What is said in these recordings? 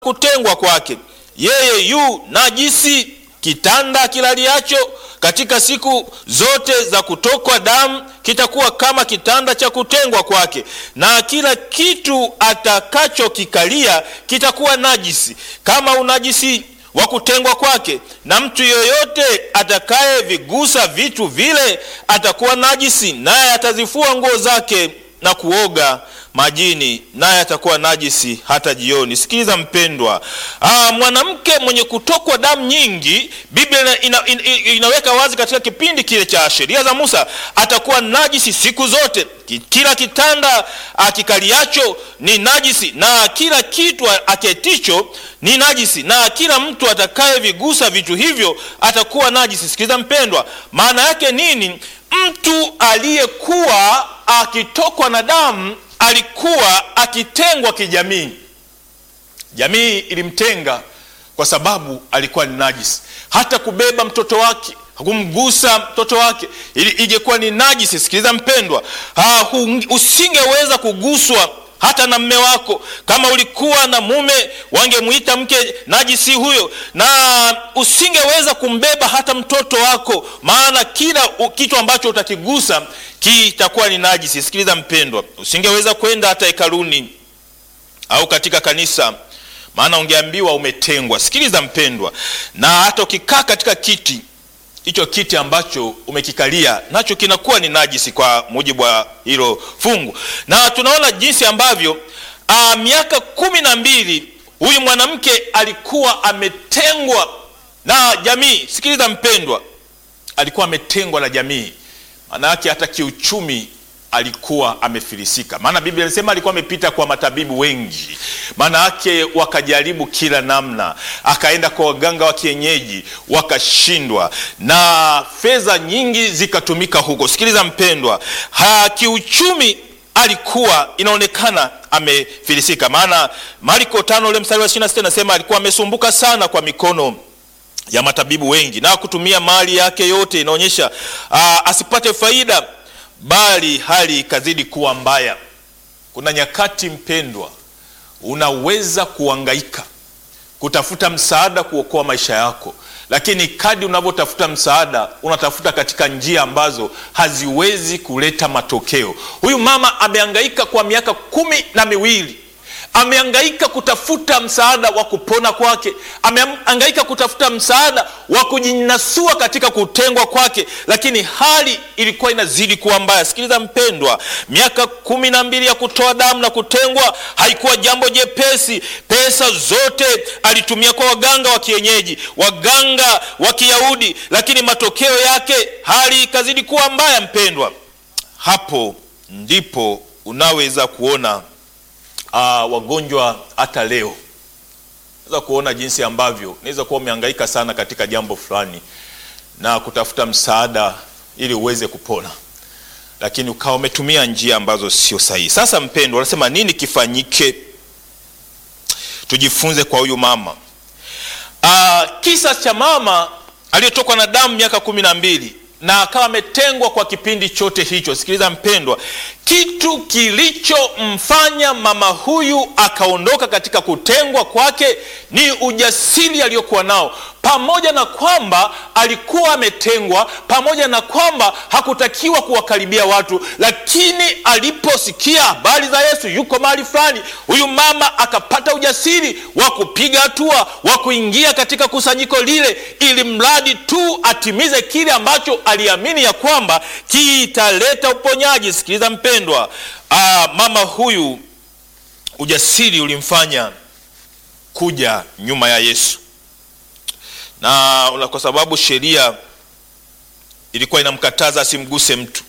kutengwa kwake, yeye yu najisi. Kitanda kilaliacho katika siku zote za kutokwa damu kitakuwa kama kitanda cha kutengwa kwake, na kila kitu atakachokikalia kitakuwa najisi, kama unajisi wa kutengwa kwake. Na mtu yoyote atakayevigusa vitu vile atakuwa najisi, naye atazifua nguo zake na kuoga majini naye atakuwa najisi hata jioni. Sikiliza mpendwa, aa, mwanamke mwenye kutokwa damu nyingi, Biblia ina, ina, inaweka wazi katika kipindi kile cha sheria za Musa, atakuwa najisi siku zote. Kila kitanda akikaliacho ni najisi, na kila kitu aketicho ni najisi, na kila mtu atakayevigusa vitu hivyo atakuwa najisi. Sikiliza mpendwa, maana yake nini? Mtu aliyekuwa akitokwa na damu alikuwa akitengwa kijamii. Jamii ilimtenga kwa sababu alikuwa ni najisi. Hata kubeba mtoto wake, kumgusa mtoto wake ingekuwa ni najisi. Sikiliza mpendwa, usingeweza kuguswa hata na mme wako. Kama ulikuwa na mume, wangemwita mke najisi huyo, na usingeweza kumbeba hata mtoto wako, maana kila kitu ambacho utakigusa kitakuwa ni najisi. Sikiliza mpendwa, usingeweza kwenda hata hekaluni au katika kanisa, maana ungeambiwa umetengwa. Sikiliza mpendwa, na hata ukikaa katika kiti hicho kiti ambacho umekikalia nacho kinakuwa ni najisi kwa mujibu wa hilo fungu. Na tunaona jinsi ambavyo a, miaka kumi na mbili huyu mwanamke alikuwa ametengwa na jamii. Sikiliza mpendwa, alikuwa ametengwa na jamii, maana yake hata kiuchumi alikuwa amefilisika, maana Biblia inasema alikuwa amepita kwa matabibu wengi, maana yake wakajaribu kila namna, akaenda kwa waganga wa kienyeji wakashindwa, na fedha nyingi zikatumika huko. Sikiliza mpendwa, ha, kiuchumi alikuwa inaonekana amefilisika, maana Marko tano ule mstari wa 26 inasema alikuwa amesumbuka sana kwa mikono ya matabibu wengi na kutumia mali yake yote, inaonyesha asipate faida bali hali ikazidi kuwa mbaya. Kuna nyakati mpendwa, unaweza kuhangaika kutafuta msaada kuokoa maisha yako, lakini kadi unavyotafuta msaada unatafuta katika njia ambazo haziwezi kuleta matokeo. Huyu mama amehangaika kwa miaka kumi na miwili amehangaika kutafuta msaada wa kupona kwake, amehangaika kutafuta msaada wa kujinasua katika kutengwa kwake, lakini hali ilikuwa inazidi kuwa mbaya. Sikiliza mpendwa, miaka kumi na mbili ya kutoa damu na kutengwa haikuwa jambo jepesi. Pesa zote alitumia kwa waganga wa kienyeji, waganga wa Kiyahudi, lakini matokeo yake hali ikazidi kuwa mbaya. Mpendwa, hapo ndipo unaweza kuona Uh, wagonjwa hata leo naweza kuona jinsi ambavyo unaweza kuwa umehangaika sana katika jambo fulani na kutafuta msaada ili uweze kupona, lakini ukawa umetumia njia ambazo sio sahihi. Sasa mpendwa, wanasema nini kifanyike? Tujifunze kwa huyu mama. Uh, kisa cha mama aliyetokwa na damu miaka kumi na mbili na akawa ametengwa kwa kipindi chote hicho. Sikiliza mpendwa, kitu kilichomfanya mama huyu akaondoka katika kutengwa kwake ni ujasiri aliyokuwa nao, pamoja na kwamba alikuwa ametengwa, pamoja na kwamba hakutakiwa kuwakaribia watu, lakini aliposikia habari za Yesu yuko mahali fulani, huyu mama akapata ujasiri wa kupiga hatua, wa kuingia katika kusanyiko lile, ili mradi tu atimize kile ambacho aliamini ya kwamba kitaleta uponyaji. Sikiliza mpendwa, aa, mama huyu ujasiri ulimfanya kuja nyuma ya Yesu na kwa sababu sheria ilikuwa inamkataza asimguse mtu,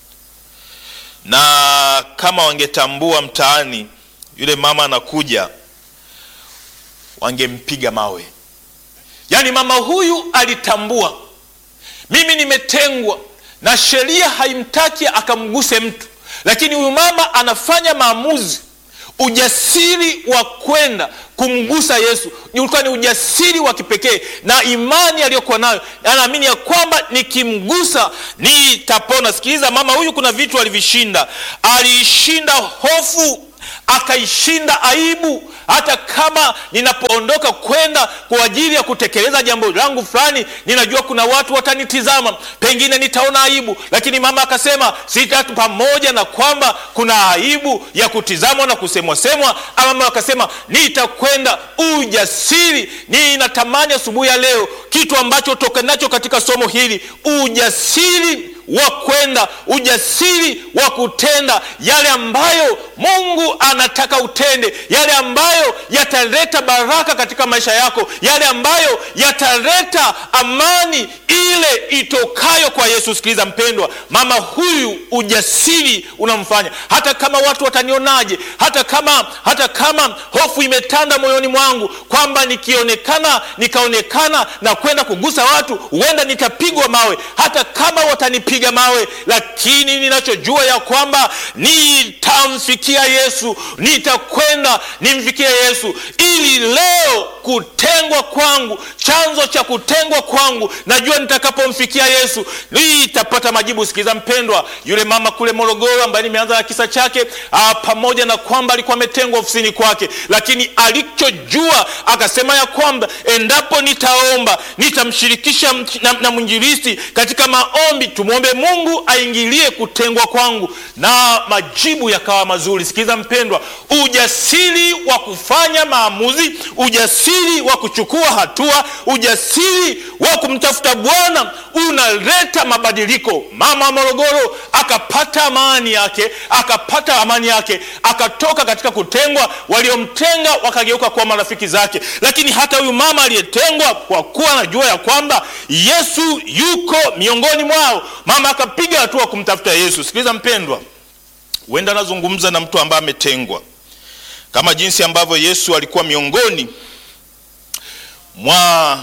na kama wangetambua mtaani yule mama anakuja, wangempiga mawe. Yaani mama huyu alitambua, mimi nimetengwa na sheria haimtaki akamguse mtu, lakini huyu mama anafanya maamuzi ujasiri wa kwenda kumgusa Yesu ulikuwa ni ujasiri wa kipekee, na imani aliyokuwa nayo, anaamini ya kwamba nikimgusa nitapona. Sikiliza, mama huyu kuna vitu alivishinda. Aliishinda hofu, akaishinda aibu. Hata kama ninapoondoka kwenda kwa ajili ya kutekeleza jambo langu fulani, ninajua kuna watu watanitizama, pengine nitaona aibu, lakini mama akasema sita, pamoja na kwamba kuna aibu ya kutizamwa na kusemwa semwa, mama akasema nitakwenda. Ujasiri. Ninatamani asubuhi ya leo kitu ambacho tokanacho katika somo hili, ujasiri wa kwenda, ujasiri wa kutenda yale ambayo Mungu anataka utende, yale ambayo yataleta baraka katika maisha yako, yale ambayo yataleta amani ile itokayo kwa Yesu. Sikiliza mpendwa, mama huyu ujasiri unamfanya hata kama watu watanionaje, hata kama hata kama hofu imetanda moyoni mwangu kwamba nikionekana nikaonekana na kwenda kugusa watu, huenda nitapigwa mawe, hata kama watanipiga mawe, lakini ninachojua ya kwamba nitamfikia Yesu, nitakwenda nimfikie Yesu, ili leo kutengwa kwangu, chanzo cha kutengwa kwangu, najua nitakapomfikia Yesu nitapata majibu. Sikiza mpendwa, yule mama kule Morogoro ambaye nimeanza na kisa chake, aa, pamoja na kwamba alikuwa ametengwa ofisini kwake, lakini alichojua akasema ya kwamba endapo nitaomba nitamshirikisha na, na mwinjilisti katika maombi, tumwombe Mungu aingilie kutengwa kwangu, na majibu yakawa mazuri. Sikiza mpendwa, ujasiri wa kufanya maamuzi, ujasiri wa kuchukua hatua, ujasiri wa kumtafuta Bwana unaleta mabadiliko. Mama wa Morogoro akapata amani yake, akapata amani yake, akatoka katika kutengwa, waliomtenga wakageuka kuwa marafiki zake. Lakini hata huyu mama aliyetengwa, kwa kuwa anajua ya kwamba Yesu yuko miongoni mwao, mama akapiga hatua kumtafuta Yesu. Sikiliza mpendwa, huenda anazungumza na mtu ambaye ametengwa kama jinsi ambavyo Yesu alikuwa miongoni mwa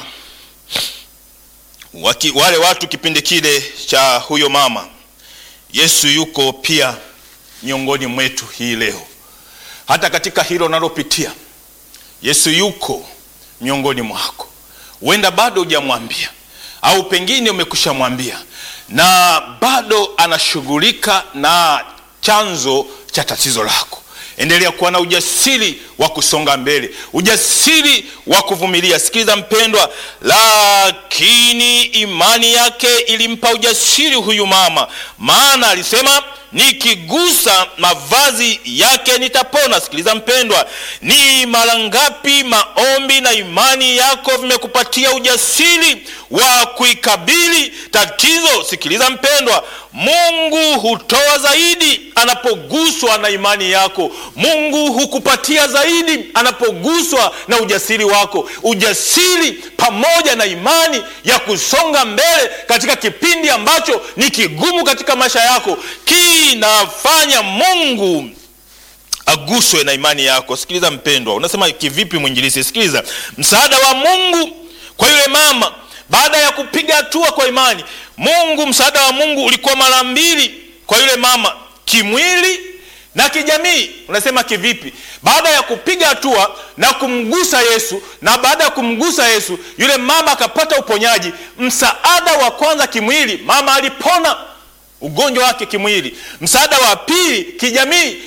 waki, wale watu kipindi kile cha huyo mama. Yesu yuko pia miongoni mwetu hii leo, hata katika hilo unalopitia, Yesu yuko miongoni mwako. Huenda bado hujamwambia au pengine umekushamwambia na bado anashughulika na chanzo cha tatizo lako. Endelea kuwa na ujasiri wa kusonga mbele, ujasiri wa kuvumilia. Sikiliza mpendwa, lakini imani yake ilimpa ujasiri huyu mama, maana alisema nikigusa mavazi yake nitapona. Sikiliza mpendwa, ni mara ngapi maombi na imani yako vimekupatia ujasiri wa kuikabili tatizo? Sikiliza mpendwa, Mungu hutoa zaidi anapoguswa na imani yako. Mungu hukupatia zaidi anapoguswa na ujasiri wako, ujasiri pamoja na imani ya kusonga mbele katika kipindi ambacho ni kigumu katika maisha yako, kinafanya Mungu aguswe na imani yako. Sikiliza mpendwa, unasema kivipi mwinjilisi? Sikiliza, msaada wa Mungu kwa yule mama baada ya kupiga hatua kwa imani, Mungu, msaada wa Mungu ulikuwa mara mbili kwa yule mama, kimwili na kijamii. Unasema kivipi? Baada ya kupiga hatua na kumgusa Yesu, na baada ya kumgusa Yesu yule mama akapata uponyaji. Msaada wa kwanza kimwili, mama alipona ugonjwa wake kimwili. Msaada wa pili kijamii,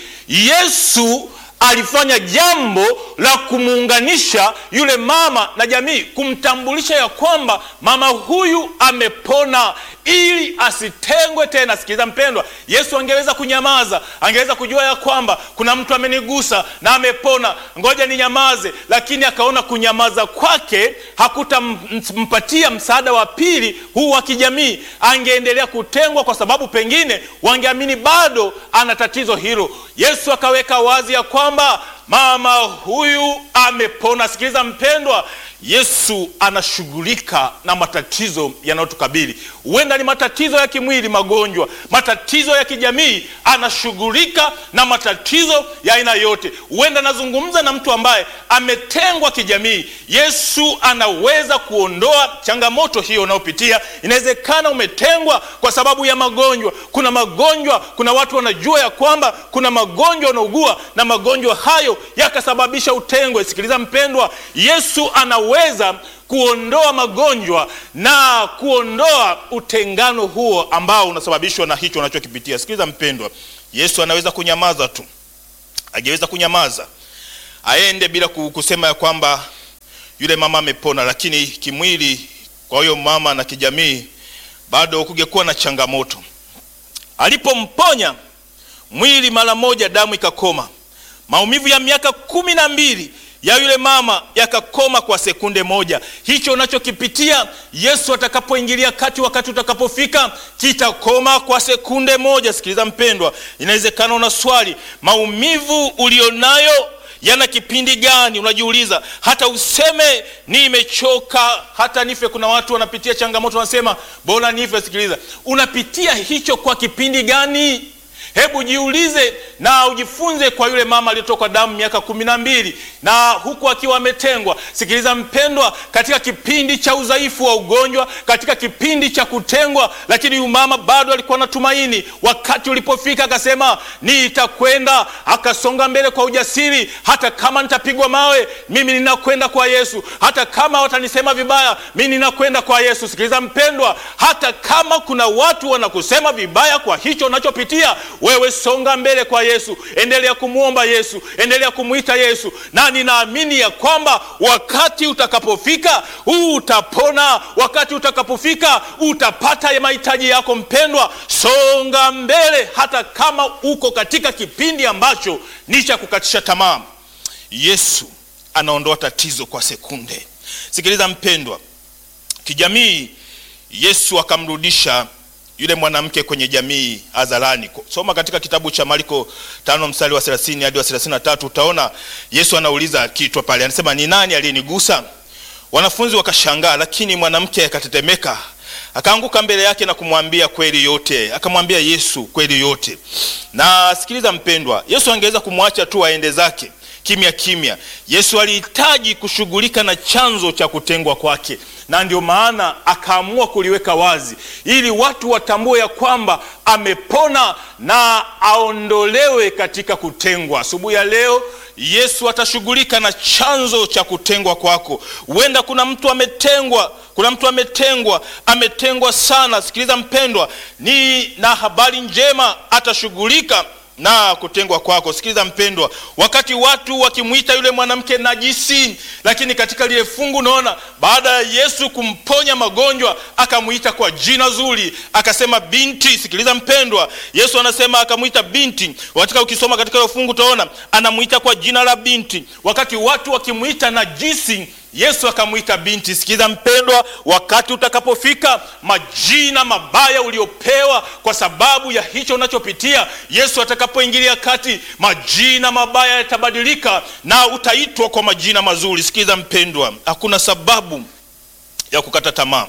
Yesu alifanya jambo la kumuunganisha yule mama na jamii, kumtambulisha ya kwamba mama huyu amepona ili asitengwe tena. Sikiliza mpendwa, Yesu angeweza kunyamaza, angeweza kujua ya kwamba kuna mtu amenigusa na amepona, ngoja ninyamaze, lakini akaona kunyamaza kwake hakutampatia msaada wa pili huu wa kijamii. Angeendelea kutengwa, kwa sababu pengine wangeamini bado ana tatizo hilo. Yesu akaweka wazi ya kwamba mama huyu amepona. Sikiliza mpendwa, Yesu anashughulika na matatizo yanayotukabili. Huenda ni matatizo ya kimwili, magonjwa, matatizo ya kijamii. Anashughulika na matatizo ya aina yote. Huenda anazungumza na mtu ambaye ametengwa kijamii. Yesu anaweza kuondoa changamoto hiyo unayopitia. Inawezekana umetengwa kwa sababu ya magonjwa. Kuna magonjwa, kuna watu wanajua ya kwamba kuna magonjwa unaugua na magonjwa hayo yakasababisha utengwe. Sikiliza mpendwa, Yesu anaweza kuondoa magonjwa na kuondoa utengano huo ambao unasababishwa na hicho unachokipitia. Sikiliza mpendwa, Yesu anaweza kunyamaza tu angeweza kunyamaza aende bila kusema ya kwamba yule mama amepona, lakini kimwili, kwa huyo mama na kijamii, bado kungekuwa na changamoto. Alipomponya mwili mara moja, damu ikakoma. Maumivu ya miaka kumi na mbili ya yule mama yakakoma kwa sekunde moja. Hicho unachokipitia Yesu atakapoingilia kati, wakati utakapofika, kitakoma kwa sekunde moja. Sikiliza mpendwa, inawezekana una swali, maumivu ulionayo yana kipindi gani? Unajiuliza, hata useme nimechoka, hata nife. Kuna watu wanapitia changamoto, wanasema bora nife. Sikiliza, unapitia hicho kwa kipindi gani? Hebu jiulize na ujifunze kwa yule mama aliyetokwa damu miaka kumi na mbili na huku akiwa ametengwa. Sikiliza mpendwa, katika kipindi cha udhaifu wa ugonjwa, katika kipindi cha kutengwa, lakini huyu mama bado alikuwa na tumaini. Wakati ulipofika akasema nitakwenda, akasonga mbele kwa ujasiri. Hata kama nitapigwa mawe, mimi ninakwenda kwa Yesu. Hata kama watanisema vibaya, mimi ninakwenda kwa Yesu. Sikiliza mpendwa, hata kama kuna watu wanakusema vibaya kwa hicho unachopitia wewe songa mbele kwa Yesu, endelea kumwomba Yesu, endelea kumwita Yesu, na ninaamini ya kwamba wakati utakapofika huu utapona. Wakati utakapofika utapata mahitaji yako. Mpendwa, songa mbele, hata kama uko katika kipindi ambacho ni cha kukatisha tamaa. Yesu anaondoa tatizo kwa sekunde. Sikiliza mpendwa, kijamii, Yesu akamrudisha yule mwanamke kwenye jamii hadharani. Soma katika kitabu cha Marko tano mstari wa 30 hadi wa 33, utaona Yesu anauliza kitu pale, anasema ni nani aliyenigusa? Wanafunzi wakashangaa, lakini mwanamke akatetemeka, akaanguka mbele yake na kumwambia kweli yote, akamwambia Yesu kweli yote. Na sikiliza mpendwa, Yesu angeweza kumwacha tu aende zake kimya kimya. Yesu alihitaji kushughulika na chanzo cha kutengwa kwake, na ndio maana akaamua kuliweka wazi ili watu watambue ya kwamba amepona na aondolewe katika kutengwa. Asubuhi ya leo Yesu atashughulika na chanzo cha kutengwa kwako. Huenda kuna mtu ametengwa, kuna mtu ametengwa, ametengwa sana. Sikiliza mpendwa, ni na habari njema, atashughulika na kutengwa kwako. Sikiliza mpendwa, wakati watu wakimwita yule mwanamke najisi, lakini katika lile fungu unaona, baada ya Yesu kumponya magonjwa akamwita kwa jina zuri, akasema binti. Sikiliza mpendwa, Yesu anasema akamwita binti. Katika ukisoma katika ile fungu utaona anamwita kwa jina la binti. Wakati watu wakimwita najisi Yesu akamwita binti. Sikiza mpendwa, wakati utakapofika, majina mabaya uliopewa kwa sababu ya hicho unachopitia, Yesu atakapoingilia kati, majina mabaya yatabadilika na utaitwa kwa majina mazuri. Sikiza mpendwa, hakuna sababu ya kukata tamaa,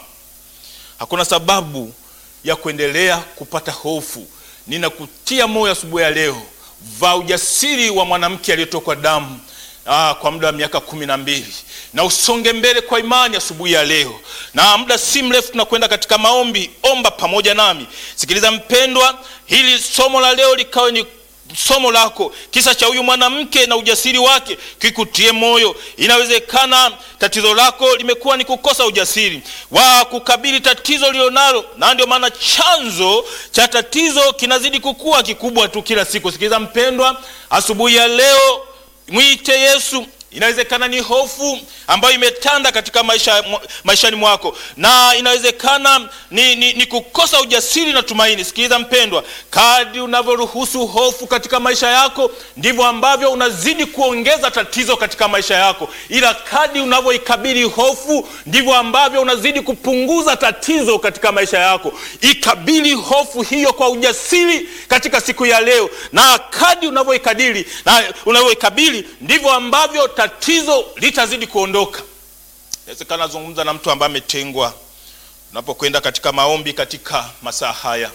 hakuna sababu ya kuendelea kupata hofu. Ninakutia moyo asubuhi ya leo, vaa ujasiri wa mwanamke aliyetokwa damu Ah, kwa muda wa miaka kumi na mbili na usonge mbele kwa imani asubuhi ya leo, na muda si mrefu tunakwenda katika maombi. Omba pamoja nami. Sikiliza mpendwa, hili somo la leo likawe ni somo lako. Kisa cha huyu mwanamke na ujasiri wake kikutie moyo. Inawezekana tatizo lako limekuwa ni kukosa ujasiri wa kukabili tatizo lilionalo, na ndio maana chanzo cha tatizo kinazidi kukua kikubwa tu kila siku. Sikiliza mpendwa, asubuhi ya leo mwite Yesu. Inawezekana ni hofu ambayo imetanda katika maisha maishani mwako, na inawezekana ni, ni, ni kukosa ujasiri na tumaini. Sikiliza mpendwa, kadri unavyoruhusu hofu katika maisha yako ndivyo ambavyo unazidi kuongeza tatizo katika maisha yako, ila kadri unavyoikabili hofu ndivyo ambavyo unazidi kupunguza tatizo katika maisha yako. Ikabili hofu hiyo kwa ujasiri katika siku ya leo, na kadri unavyoikadili na unavyoikabili ndivyo ambavyo tatizo litazidi kuondoka. Inawezekana nazungumza na mtu ambaye ametengwa. Unapokwenda katika maombi katika masaa haya,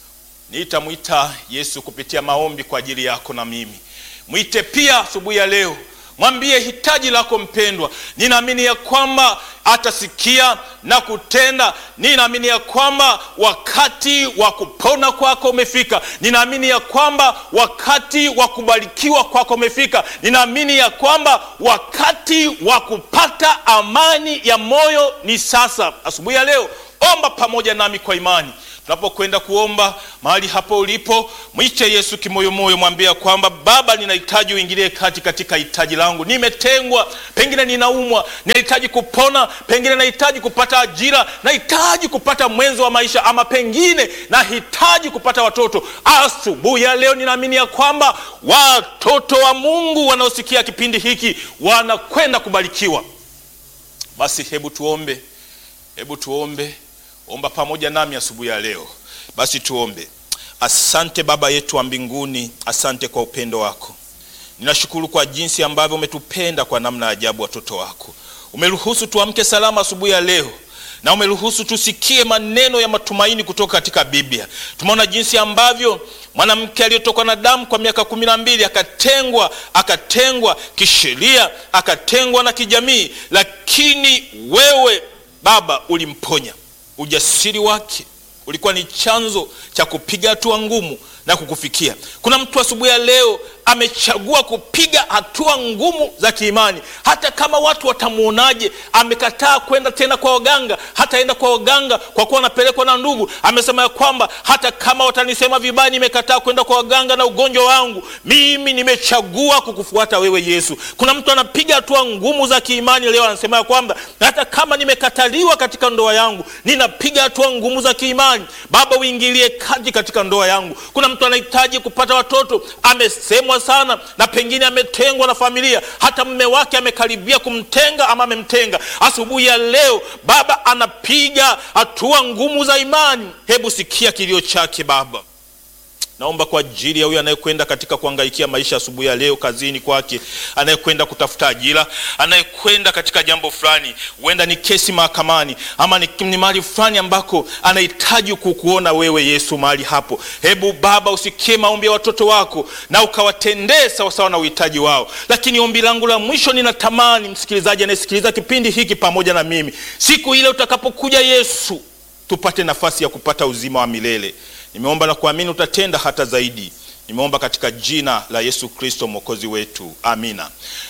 nitamwita Yesu kupitia maombi kwa ajili yako na mimi. Mwite pia asubuhi ya leo, mwambie hitaji lako mpendwa. Ninaamini ya kwamba atasikia na kutenda. Ninaamini ya kwamba wakati wa kupona kwako umefika. Ninaamini ya kwamba wakati wa kubarikiwa kwako umefika. Ninaamini ya kwamba wakati wa kupata amani ya moyo ni sasa. Asubuhi ya leo, omba pamoja nami kwa imani. tunapokwenda kuomba mahali hapo ulipo, mwite Yesu kimoyomoyo, mwambia kwamba Baba, ninahitaji uingilie kati katika hitaji langu. Nimetengwa, pengine ninaumwa, ninahitaji kupona, pengine nahitaji kupata ajira, nahitaji kupata mwenzo wa maisha, ama pengine nahitaji kupata watoto. Asubuhi ya leo ninaamini ya kwamba watoto wa Mungu wanaosikia kipindi hiki wanakwenda kubarikiwa. Basi hebu tuombe, hebu tuombe. Omba pamoja nami asubuhi ya leo. Basi tuombe. Asante Baba yetu wa mbinguni, asante kwa upendo wako. Ninashukuru kwa jinsi ambavyo umetupenda kwa namna ya ajabu, watoto wako. Umeruhusu tuamke salama asubuhi ya leo na umeruhusu tusikie maneno ya matumaini kutoka katika Biblia. Tumeona jinsi ambavyo mwanamke aliyetokwa na damu kwa miaka kumi na mbili akatengwa, akatengwa kisheria, akatengwa na kijamii, lakini wewe Baba ulimponya. Ujasiri wake ulikuwa ni chanzo cha kupiga hatua ngumu na kukufikia. Kuna mtu asubuhi ya leo amechagua kupiga hatua ngumu za kiimani, hata kama watu watamwonaje. Amekataa kwenda tena kwa waganga, hataenda kwa waganga kwa kuwa anapelekwa na ndugu. Amesema ya kwamba hata kama watanisema vibaya, nimekataa kwenda kwa waganga na ugonjwa wangu, mimi nimechagua kukufuata wewe Yesu. Kuna mtu anapiga hatua ngumu za kiimani leo, anasema ya kwamba hata kama nimekataliwa katika ndoa yangu, ninapiga hatua ngumu za kiimani. Baba, uingilie kati katika ndoa yangu. Kuna mtu anahitaji kupata watoto, amesemwa sana na pengine ametengwa na familia, hata mume wake amekaribia kumtenga ama amemtenga. Asubuhi ya leo Baba anapiga hatua ngumu za imani. Hebu sikia kilio chake Baba. Naomba kwa ajili ya huyo anayekwenda katika kuangaikia maisha asubuhi ya leo, kazini kwake, anayekwenda kutafuta ajira, anayekwenda katika jambo fulani, huenda ni kesi mahakamani ama ni, ni mahali fulani ambako anahitaji kukuona wewe Yesu mahali hapo. Hebu Baba usikie maombi ya watoto wako na ukawatendee sawasawa na uhitaji wao. Lakini ombi langu la mwisho, ninatamani msikilizaji anayesikiliza kipindi hiki pamoja na mimi, siku ile utakapokuja Yesu, tupate nafasi ya kupata uzima wa milele. Nimeomba na kuamini utatenda hata zaidi. Nimeomba katika jina la Yesu Kristo mwokozi wetu, amina.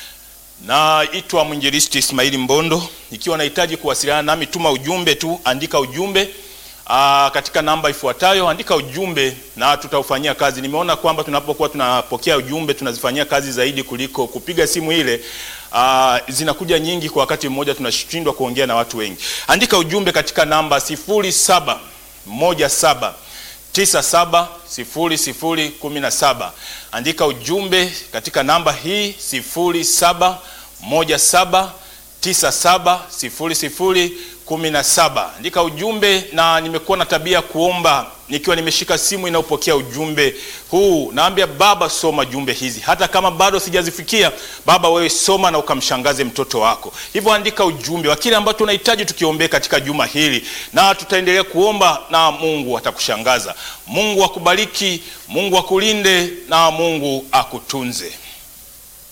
Naitwa mwinjilisti Ismaili Mbondo. Ikiwa nahitaji kuwasiliana nami, tuma ujumbe tu, andika ujumbe aa, katika namba ifuatayo, andika ujumbe na tutaufanyia kazi. Nimeona kwamba tunapokuwa tunapokea ujumbe tunazifanyia kazi zaidi kuliko kupiga simu ile. Uh, zinakuja nyingi kwa wakati mmoja, tunashindwa kuongea na watu wengi. Andika ujumbe katika namba sifuri saba moja saba tisa saba sifuri sifuri kumi na saba. Andika ujumbe katika namba hii sifuri saba moja saba tisa saba sifuri sifuri kumi na saba. Andika ujumbe, na nimekuwa na tabia kuomba nikiwa nimeshika simu inayopokea ujumbe huu, naambia Baba, soma jumbe hizi, hata kama bado sijazifikia. Baba, wewe soma na ukamshangaze mtoto wako. Hivyo andika ujumbe wa kile ambacho tunahitaji tukiombee katika juma hili, na tutaendelea kuomba na Mungu atakushangaza. Mungu akubariki, Mungu akulinde na Mungu akutunze.